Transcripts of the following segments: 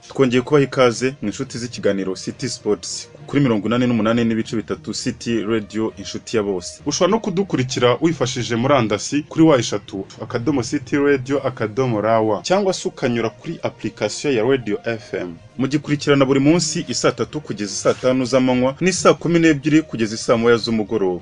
twongeye kubaha ikaze mu inshuti z'ikiganiro City Sports kuri mirongo inani n'umunani n'ibice bitatu City Radio inshuti ya bose ushobora no kudukurikira wifashishije murandasi kuri wa eshatu akadomo City Radio akadomo rawa cyangwa se ukanyura kuri application ya Radio FM mugikurikirana buri munsi isaa tatu kugeza isaa tanu z'amanywa n'isaa kumi n'ebyiri kugeza isaa moya z'umugoroba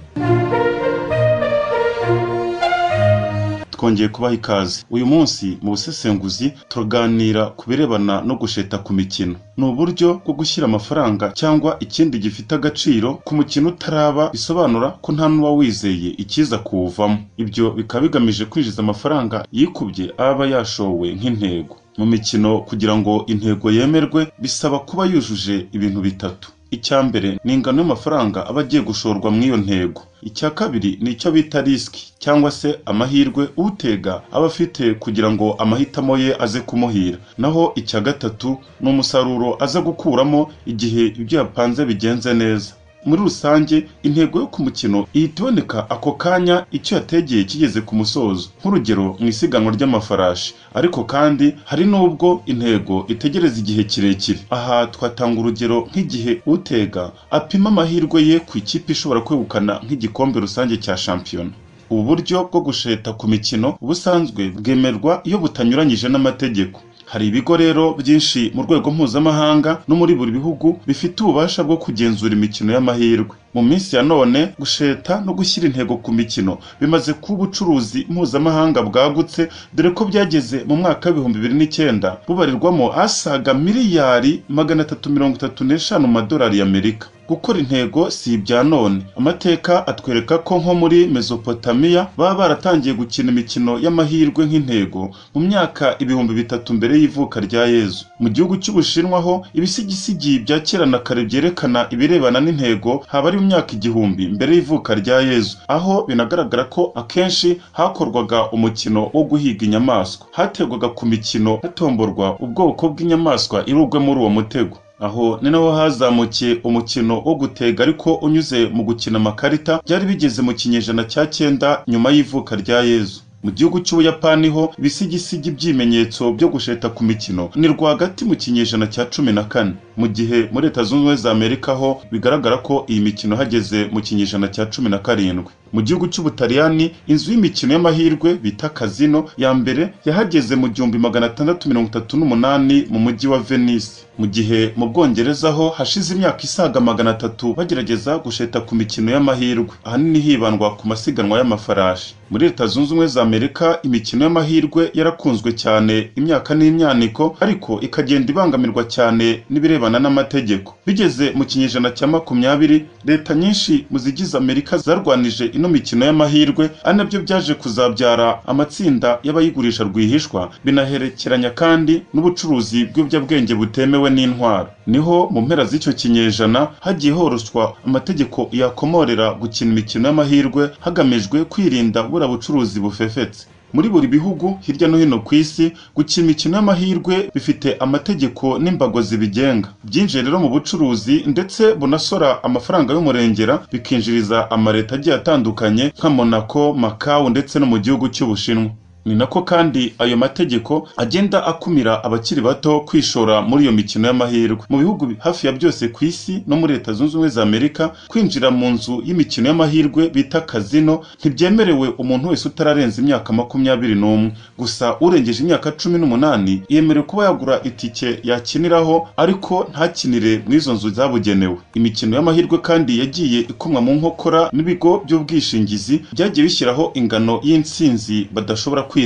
twongeye kubaha ikaze uyu munsi mu busesenguzi turaganira ku birebana no gusheta ku mikino ni uburyo bwo gushyira amafaranga cyangwa ikindi gifite agaciro ku mukino utaraba bisobanura ko nta n'uba wizeye ikiza kuwuvamo ibyo bikaba bigamije kwinjiza amafaranga yikubye aba yashowe nk'intego mu mikino kugira ngo intego yemerwe bisaba kuba yujuje ibintu bitatu icya mbere ni ingano y'amafaranga aba agiye gushorwa muri iyo ntego icya kabiri ni icyo bita risiki cyangwa se amahirwe utega aba afite kugira ngo amahitamo ye aze kumuhira naho icya gatatu ni umusaruro aza gukuramo igihe ibyo yapanze bigenze neza muri rusange intego yo ku mukino ihita iboneka ako kanya icyo yategeye kigeze ku musozo nk'urugero mu isiganwa ry'amafarashi ariko kandi hari n'ubwo intego itegereza igihe kirekire aha twatanga urugero nk'igihe utega apima amahirwe ye ku ikipe ishobora kwegukana nk'igikombe rusange cya shampiyona ubu buryo bwo gusheta ku mikino ubusanzwe bwemerwa iyo butanyuranyije n'amategeko hari ibigo rero byinshi mu rwego mpuzamahanga no muri buri bihugu bifite ububasha bwo kugenzura imikino y'amahirwe mu minsi ya none gusheta no gushyira intego ku mikino bimaze kuba ubucuruzi mpuzamahanga bwagutse dore ko byageze mu mwaka w'ibihumbi bibiri n'icyenda bubarirwamo asaga miliyari magana atatu mirongo itatu n'eshanu mu madolari y'amerika gukora intego si ibya none amateka atwereka ko nko muri mesopotamiya baba baratangiye gukina imikino y'amahirwe nk'intego mu myaka ibihumbi bitatu mbere y'ivuka rya yezu mu gihugu cy'ubushinwa ho ibisigisigi bya kera na kare byerekana ibirebana n'intego haba ari mu myaka igihumbi mbere y'ivuka rya yezu aho binagaragara ko akenshi hakorwaga umukino wo guhiga inyamaswa hategwaga ku mikino hatomborwa ubwoko bw'inyamaswa irugwe muri uwo mutego aho ni naho hazamukiye umukino wo gutega ariko unyuze mu gukina amakarita byari bigeze mu kinyejana cya cyenda nyuma y'ivuka rya yezu mu gihugu cy'ubuyapani ho ibisigisigi by'ibimenyetso byo gusheta ku mikino ni rwagati mu kinyejana cya cumi na kane mu gihe muri leta zunze ubumwe za amerika ho bigaragara ko iyi mikino hageze mu kinyejana cya cumi na karindwi mu gihugu cy'ubutaliyani inzu y'imikino y'amahirwe bita kazino ya mbere yahageze mu gihumbi magana atandatu mirongo itatu n'umunani mu mujyi wa venise mu gihe mu bwongereza ho hashize imyaka isaga magana atatu bagerageza gusheta ku mikino y'amahirwe ahanini hibandwa ku masiganwa y'amafarashi muri leta zunze ubumwe za amerika imikino y'amahirwe yarakunzwe cyane imyaka n'imyaniko ariko ikagenda ibangamirwa cyane n'ibireba n'amategeko bigeze mu kinyejana cya makumyabiri leta nyinshi mu zigize amerika zarwanije ino mikino y'amahirwe ari nabyo byaje kuzabyara amatsinda y'abayigurisha rwihishwa binaherekeranya kandi n'ubucuruzi bw'ibiyobyabwenge butemewe n'intwaro niho mu mpera z'icyo kinyejana hagiye horoswa amategeko yakomorera gukina imikino y'amahirwe hagamijwe kwirinda buriya bucuruzi bufefetse muri buri bihugu hirya no hino ku isi gukina imikino y'amahirwe bifite amategeko n'imbago zibigenga byinjiye rero mu bucuruzi ndetse bunasora amafaranga y'umurengera bikinjiriza amaleta agiye atandukanye nka monaco makawu ndetse no mu gihugu cy'ubushinwa ni nako kandi ayo mategeko agenda akumira abakiri bato kwishora muri iyo mikino y'amahirwe mu bihugu hafi ya byose ku isi no muri leta zunze ubumwe za amerika kwinjira mu nzu y'imikino y'amahirwe bita kazino ntibyemerewe umuntu wese utararenza imyaka makumyabiri n'umwe gusa urengeje imyaka cumi n'umunani yemerewe kuba yagura itike yakiniraho ariko ntakinire mu izo nzu zabugenewe imikino y'amahirwe kandi yagiye ikomwa mu nkokora n'ibigo by'ubwishingizi byagiye bishyiraho ingano y'insinzi badashobora kwirengera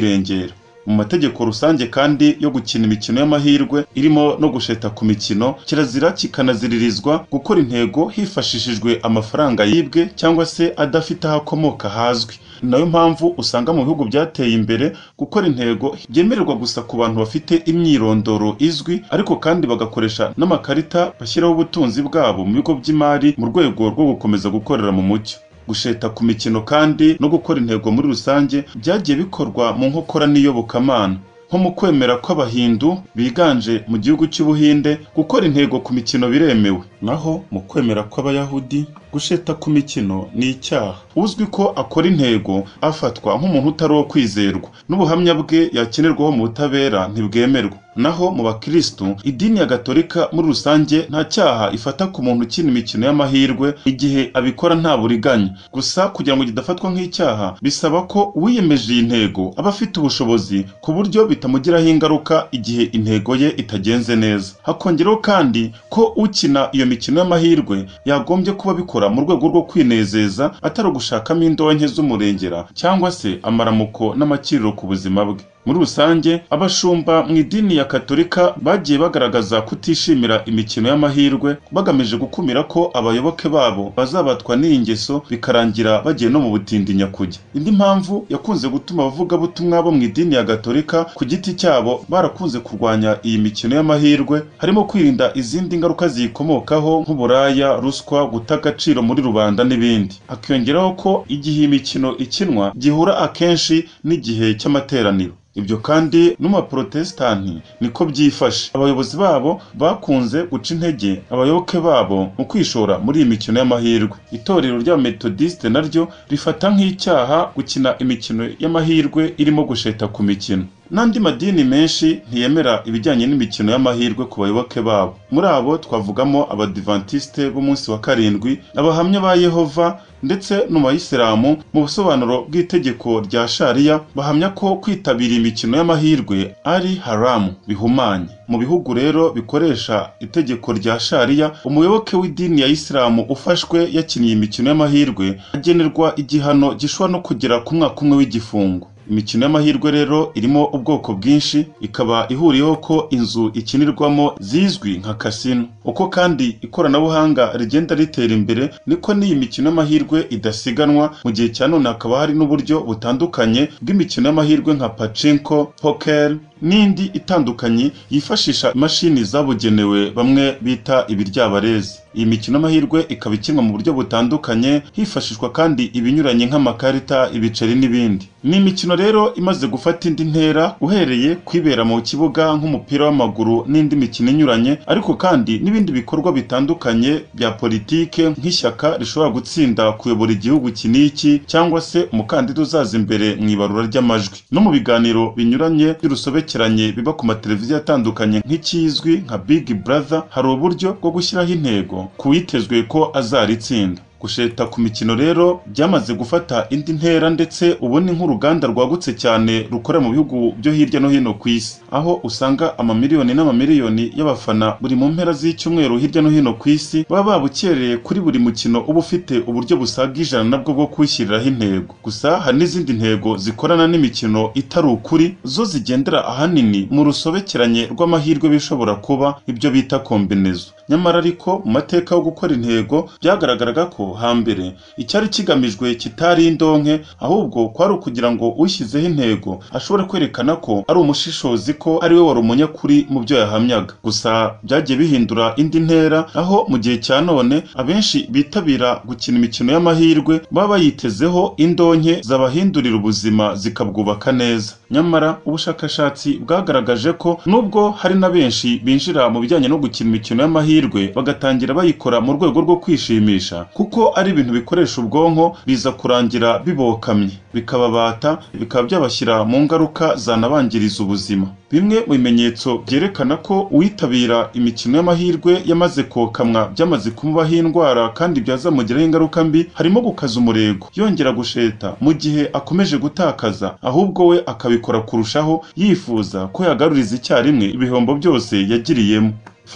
mu mategeko rusange kandi yo gukina imikino y'amahirwe irimo no gusheta ku mikino kirazira kikanaziririzwa gukora intego hifashishijwe amafaranga yibwe cyangwa se adafite aho akomoka hazwi ni nayo mpamvu usanga mu bihugu byateye imbere gukora intego byemererwa gusa ku bantu bafite imyirondoro izwi ariko kandi bagakoresha n'amakarita bashyiraho ubutunzi bwabo mu bigo by'imari mu rwego rwo gukomeza gukorera mu mucyo gusheta ku mikino kandi no gukora intego muri rusange byagiye bikorwa mu nkokora n'iyobokamana nko mu kwemera kw'abahindu biganje mu gihugu cy'ubuhinde gukora intego ku mikino biremewe naho mu kwemera kw'abayahudi gusheta ku mikino ni icyaha uzwi ko akora intego afatwa nk'umuntu utari uwo kwizerwa n'ubuhamya bwe yakenerwaho mu butabera ntibwemerwa naho mu bakirisitu idini ya gatolika muri rusange nta cyaha ifata ku muntu ukina imikino y'amahirwe igihe abikora nta buriganya gusa kugira ngo kidafatwa nk'icyaha bisaba ko uwiyemeje iyi ntego aba afite ubushobozi ku buryo bitamugiraho ingaruka igihe intego ye itagenze neza hakongeraho kandi ko ukina iyo mikino y'amahirwe yagombye kuba abikora mu rwego rwo kwinezeza atari ugushakamo indonke z'umurengera cyangwa se amaramuko n'amakiriro ku buzima bwe muri rusange abashumba mu idini ya katolika bagiye bagaragaza kutishimira imikino y'amahirwe bagamije gukumira ko abayoboke babo bazabatwa n'iyi ngeso bikarangira bagiye no mu butindi nyakujya indi mpamvu yakunze gutuma abavugabutumwa bo mu idini ya gatolika ku giti cyabo barakunze kurwanya iyi mikino y'amahirwe harimo kwirinda izindi ngaruka ziyikomokaho nk'uburaya ruswa guta agaciro muri rubanda n'ibindi akiyongeraho ko igihe iyi mikino ikinwa gihura akenshi n'igihe cy'amateraniro ibyo kandi no mu baporotesitanti niko byifashe abayobozi babo bakunze guca intege abayoboke babo mu kwishora muri iyi mikino y'amahirwe itorero ry'abametodisite naryo rifata nk'icyaha gukina imikino y'amahirwe irimo gusheta ku mikino n'andi madini menshi ntiyemera ibijyanye n'imikino y'amahirwe ku bayoboke babo muri abo twavugamo abadivantisite b'umunsi wa karindwi abahamya ba yehova ndetse n'ubayisilamu mu busobanuro bw'itegeko rya shariya bahamya ko kwitabira imikino y'amahirwe ari haramu bihumanye mu bihugu rero bikoresha itegeko rya shariya umuyoboke w'idini ya isilamu ufashwe yakiniye imikino y'amahirwe agenerwa igihano gishobora no kugera ku mwaka umwe w'igifungo imikino y'amahirwe rero irimo ubwoko bwinshi ikaba ihuriyeho ko inzu ikinirwamo zizwi nka kasino uko kandi ikoranabuhanga rigenda ritera imbere niko n'iyi mikino y'amahirwe idasiganwa mu gihe cya none hakaba hari n'uburyo butandukanye bw'imikino y'amahirwe nka pacinko pokeri n'indi itandukanye yifashisha imashini zabugenewe bamwe bita ibiryabarezi iyi mikino y'amahirwe ikaba ikinwa mu buryo butandukanye hifashishwa kandi ibinyuranye nk'amakarita ibiceri n'ibindi ni imikino rero imaze gufata indi ntera uhereye kwibera mu kibuga nk'umupira w'amaguru n'indi mikino inyuranye ariko kandi n'ibindi bikorwa bitandukanye bya politike nk'ishyaka rishobora gutsinda kuyobora igihugu iki n'iki cyangwa se umukandida uzaza imbere mu ibarura ry'amajwi no mu biganiro binyuranye by'urusobekeranye biba ku mateleviziyo atandukanye nk'ikizwi nka big brother hari uburyo bwo gushyiraho intego kuwitezwe ko azaritsinda gusheta ku mikino rero byamaze gufata indi ntera ndetse ubu ni nk'uruganda rwagutse cyane rukorera mu bihugu byo hirya no hino ku isi aho usanga amamiliyoni n'amamiliyoni y'abafana buri mu mpera z'icyumweru hirya no hino ku isi baba babukereye kuri buri mukino uba ufite uburyo busaga ijana nabwo bwo kuwushyiriraho intego gusa hari n'izindi ntego zikorana n'imikino itari ukuri zo zigendera ahanini mu rusobekeranye rw'amahirwe bishobora kuba ibyo bita kombinezo nyamara ariko mu mateka yo gukora intego byagaragaraga ko hambere icyari kigamijwe kitari indonke ahubwo kwari ukugira ngo ushyizeho intego ashobore kwerekana ko ari umushishozi ko ari we wari umunyakuri mu byo yahamyaga gusa byagiye bihindura indi ntera aho mu gihe cya none abenshi bitabira gukina imikino y'amahirwe baba bayitezeho indonke zabahindurira ubuzima zikabwubaka neza nyamara ubushakashatsi bwagaragaje ko nubwo hari na benshi binjira mu bijyanye no gukina imikino y'amahirwe bagatangira bayikora mu rwego rwo kwishimisha kuko ari ibintu bikoresha ubwonko biza kurangira bibokamye bikababata bikaba byabashyira mu ngaruka zanabangiriza ubuzima bimwe mu bimenyetso byerekana ko uwitabira imikino y'amahirwe yamaze kokamwa byamaze kumubaho indwara kandi byazamugiraho ingaruka mbi harimo gukaza umurego yongera gusheta mu gihe akomeje gutakaza ahubwo we akabikora kurushaho yifuza ko yagaruriza icyarimwe ibihombo byose yagiriyemo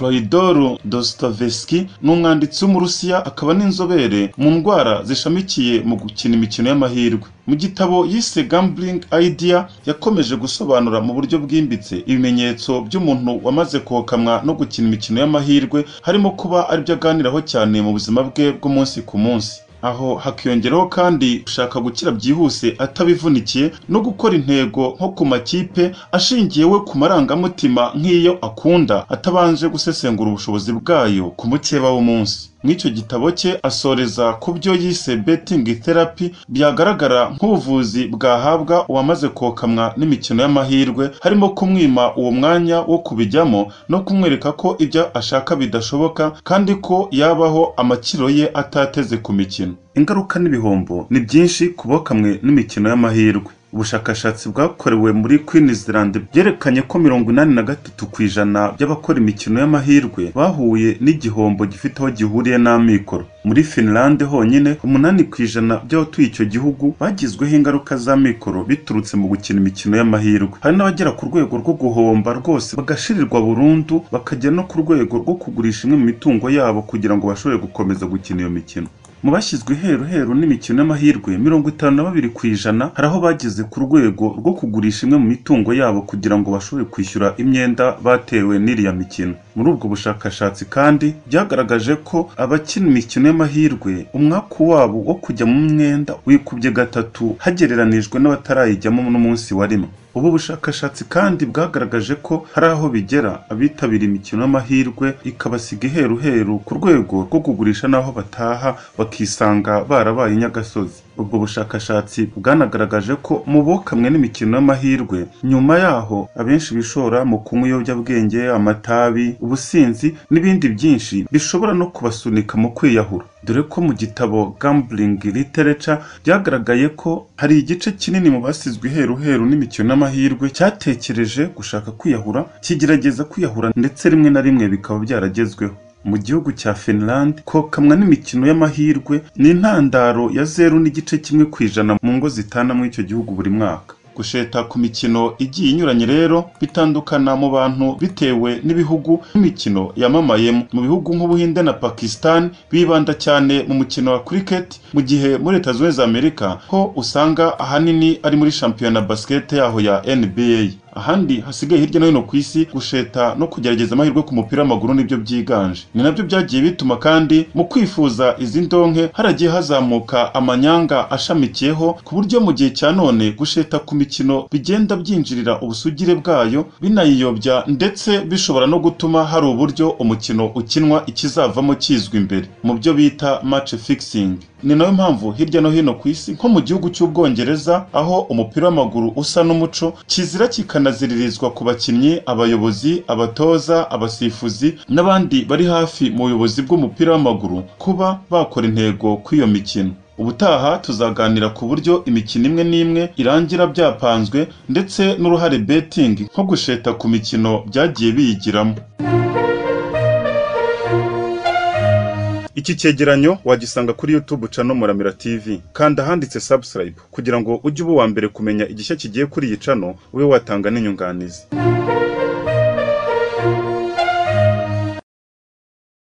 Floridor Dostoevsky ni umwanditsi w'umurusiya akaba n'inzobere mu ndwara zishamikiye mu gukina imikino y'amahirwe mu gitabo yise gambling idea yakomeje gusobanura mu buryo bwimbitse ibimenyetso by'umuntu wamaze kokamwa no gukina imikino y'amahirwe harimo kuba aribyo aganiraho cyane mu buzima bwe bw'umunsi ku munsi aho hakiyongeraho kandi gushaka gukira byihuse atabivunikiye no gukora intego nko ku makipe ashingiye we ku marangamutima nk'iyo akunda atabanje gusesengura ubushobozi bwayo ku mukeba w'umunsi icyo gitabo cye asoreza ku byo yise betting therapy byagaragara nk'ubuvuzi bwahabwa uwamaze kokamwa n'imikino y'amahirwe harimo kumwima uwo mwanya wo kubijyamo no kumwereka ko ibyo ashaka bidashoboka kandi ko yabaho amakiro ye atateze ku mikino ingaruka n'ibihombo ni byinshi ku bokamwe n'imikino y'amahirwe ubushakashatsi bwakorewe muri Queen Zealand byerekanye ko mirongo inani na gatatu ku ijana by'abakora imikino y'amahirwe bahuye n'igihombo gifite aho gihuriye n'amikoro muri Finland honyine umunani ku ijana by'abatuye icyo gihugu bagizweho ingaruka z'amikoro biturutse mu gukina imikino y'amahirwe hari n'abagera ku rwego rwo guhomba rwose bagashirirwa burundu bakajya no ku rwego rwo kugurisha imwe mu mitungo yabo kugira ngo bashobore gukomeza gukina iyo mikino mu bashyizwe heru heru n'imikino y'amahirwe mirongo itanu na babiri ku ijana hari aho bageze ku rwego rwo kugurisha imwe mu mitungo yabo kugira ngo bashobore kwishyura imyenda batewe n'iriya mikino muri ubwo bushakashatsi kandi byagaragaje ko abakina imikino y'amahirwe umwaku wabo wo kujya mu mwenda wikubye gatatu hagereranijwe n'abatarayijyamo n'umunsi wa rimwe ubu bushakashatsi kandi bwagaragaje ko hari aho bigera abitabira imikino y'amahirwe ikabasiga iheruheru ku rwego rwo kugurisha n'aho bataha bakisanga barabaye inyagasozi ubwo bushakashatsi bwanagaragaje ko mu bokamwe n'imikino y'amahirwe nyuma yaho abenshi bishora mu kunywa ibiyobyabwenge amatabi ubusinzi n'ibindi byinshi bishobora no kubasunika mu kwiyahura dore ko mu gitabo gambling literature byagaragaye ko hari igice kinini mu basizwe iheruheru n'imikino y'amahirwe cyatekereje gushaka kwiyahura kigerageza kwiyahura ndetse rimwe na rimwe bikaba byaragezweho mu gihugu cya Finland kokamwa n'imikino y'amahirwe ni intandaro ya zeru n'igice kimwe ku ijana mu ngo zitana muri icyo gihugu buri mwaka gusheta ku mikino igiye inyuranye rero bitandukana mu bantu bitewe n'ibihugu n'imikino yamamayemo mu bihugu nk'ubuhinde na pakistan bibanda cyane mu mukino wa cricket mu gihe muri leta zunze za amerika ho usanga ahanini ari muri shampiyona basket yaho ya nba ahandi hasigaye hirya no hino ku isi gusheta no kugerageza amahirwe ku mupira w'amaguru nibyo byiganje ni nabyo byagiye bituma kandi mu kwifuza izi ndonke haragiye hazamuka amanyanga ashamikiyeho ku buryo mu gihe cya none gusheta ku mikino bigenda byinjirira ubusugire bwayo binayiyobya ndetse bishobora no gutuma hari uburyo umukino ukinwa ikizavamo kizwi imbere mu byo bita match fixing ni nayo mpamvu hirya no hino ku isi nko mu gihugu cy'ubwongereza aho umupira w'amaguru usa n'umuco kizira kikanaziririzwa ku bakinnyi abayobozi abatoza abasifuzi n'abandi bari hafi mu buyobozi bw'umupira w'amaguru kuba bakora intego kw'iyo mikino ubutaha tuzaganira ku buryo imikino imwe n'imwe irangira byapanzwe ndetse n'uruhare betingi nko gusheta ku mikino byagiye biyigiramo Iki cyegeranyo wagisanga kuri YouTube cano Muramira TV kanda ahanditse subscribe kugira ngo ujye uba uwa mbere kumenya igishya kigiye kuri iyi cano ube watanga n'inyunganizi